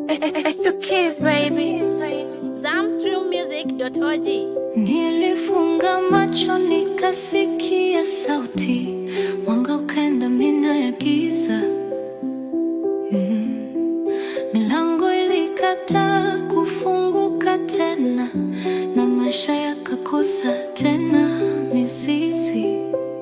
It's the kids, baby. Zamstreammusic.org. Nilifunga macho nikasikia sauti, mwanga ukaenda mina ya giza mm. Milango ilikataa kufunguka tena, na maisha yakakosa tena mizizi.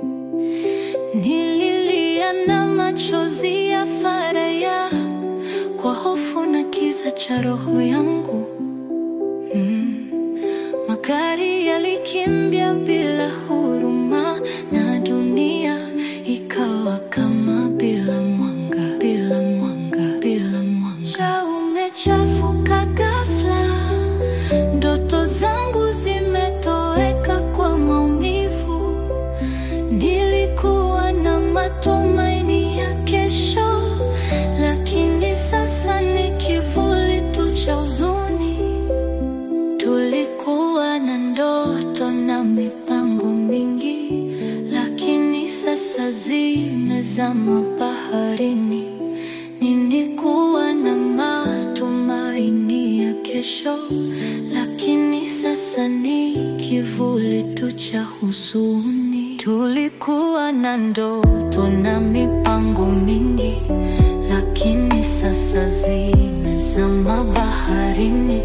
Nililia na machozi ya faraya, kwa hofu na kiza cha roho yangu mm. Magari yalikimbia bila huruma na dunia ikawa kama bila mwanga, bila mwanga, bila mwanga. Umechafuka ghafla, ndoto zangu zimetoweka kwa maumivu. Nilikuwa na matumaini ya kesho, lakini sasa ni kivuli tu cha huzuni. Tulikuwa na ndoto na mipango mingi, lakini sasa zimezama baharini. Nilikuwa na matumaini ya kesho, lakini sasa ni kivuli tu cha huzuni. Tulikuwa na ndoto na mipango mingi, lakini sasa zimezama baharini.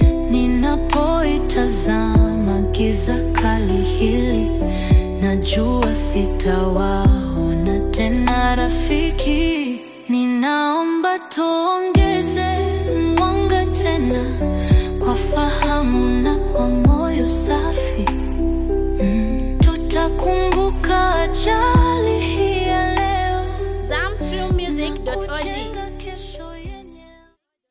Ninapoitazama giza kali hili, najua sitawaona tena rafiki. Ninaomba tuongeze mwanga tena, kwa fahamu na kwa moyo safi. Mm, tutakumbuka ajabu